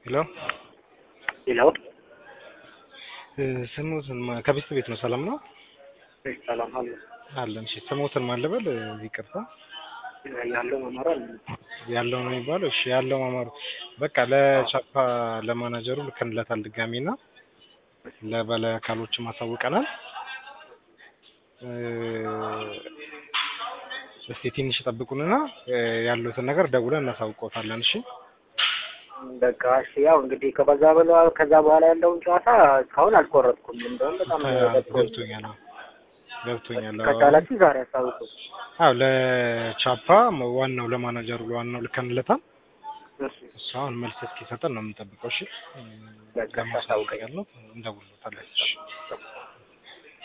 ሄሎ ሄሎ ስሙትን ከቤት ቤት ነው። ሰላም ነው ሰላም አለ አለን። እሺ ስሙትን ማን ልበል? ይቅርታ ያለው መመራ ያለው ነው የሚባለው። እሺ ያለው ማማሩ በቃ ለቻፓ ለማናጀሩ ልከንለታል ድጋሚ እና ለበላይ አካሎችም አሳውቀናል። እስቲ ትንሽ ጠብቁንና ያሉትን ነገር ደውለን እናሳውቀውታለን። እሺ በቃ እሺ። ያው እንግዲህ ከበዛ በላ ከዛ በኋላ ያለውን ጨዋታ እስካሁን አልቆረጥኩም። እንደውም በጣም ገብቶኛል አዎ፣ ገብቶኛል አዎ። ከቻላችሁ ዛሬ አሳውቁ። አዎ ለቻፓ ዋናው ለማናጀሩ ለዋናው ልከንለታል። እሺ እሱ አሁን መልስ እስኪሰጠን ነው የምንጠብቀው። እሺ በቃ ለማሳወቅ ያለው እንደውልታለን። እሺ